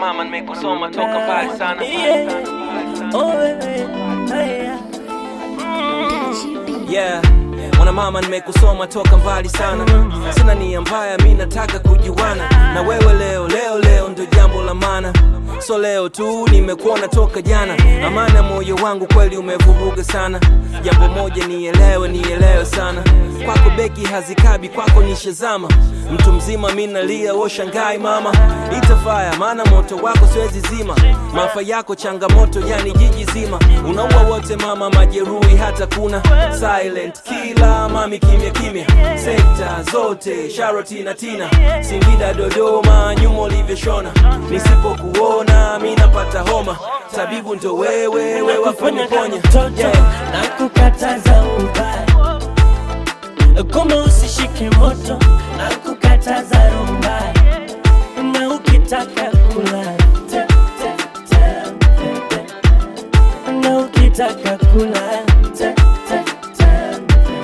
mama nimekusoma toka mbali sana yeah mwana mama nimekusoma toka mbali sana sina nia mbaya mi nataka kujuana na wewe leo leo leo ndo jambo la maana so leo tu nimekuona toka jana amana moyo wangu kweli umevuruga sana jambo moja nielewe nielewe sana kwako beki hazikabi kwako nishazama mtu mzima mi nalia woshangai mama itafaya maana moto wako siwezi zima maafa yako changamoto yani jiji zima unaua wote mama majeruhi hata kuna silent kila mami kimya kimya sekta zote sharoti na tina singida dodoma nyuma ulivyoshona nisipokuona mi napata homa tabibu ndo wewe wewe wafanya ponya mtoto na kukataza ubaya kama usishike moto na kukataza rumba na ukitaka kula te, te, te, te, te. na ukitaka kula te, te, te,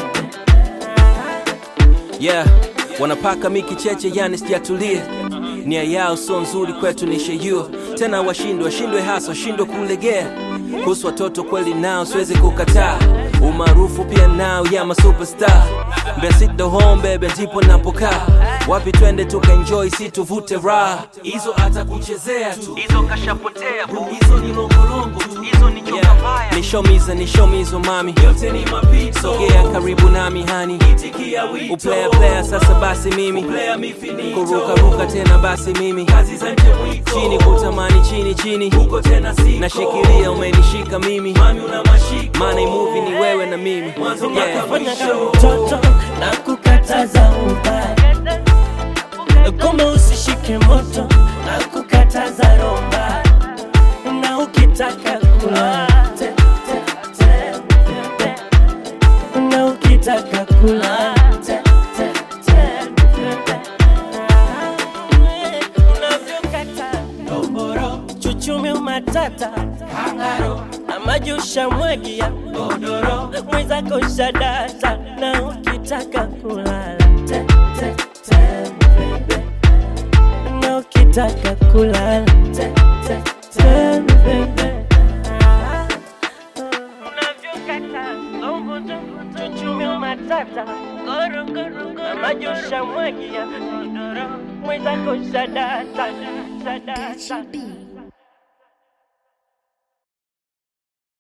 yeah wanapaka miki cheche yani sijatulie nia yao sio nzuri kwetu ni sheyuo tena washindwe washindwe hasa washindwe kulegea kuhusu watoto kweli nao siwezi kukataa umaarufu pia nao ya masuperstar mbesito home bebe ndipo napokaa wapi twende tukaenjoy si tuvute raha hizo hata kuchezea tu hizo kashapotea bu hizo ni longolongo tu hizo ni nyoka mbaya nishomiza nishomizo mami yote ni mapito sogea karibu nami hani itikia wito uplaya playa sasa basi mimi uplaya mifinito kuruka ruka tena basi mimi kazi za nje mwiko chini kutamani chini chini huko tena siko nashikilia umenishika mimi mami una mashiko maana movie ni wewe na mimi yeah. fanya kama mtoto na kukataza ubaya kama usishike moto na kukataza romba na ukitaka kula te, te, te, te. na ukitaka kula te, te, te, te. unavyokata doboro chuchumi umatata kangaro na maji ushamwagia godoro mwenzako shadata na ukitaka kulala te, te, te, baby. na ukitaka kulala te, te, te, baby. Unavyokata, chuchumi umatata na maji ushamwagia godoro mwenzako shadata shadata Gachi B.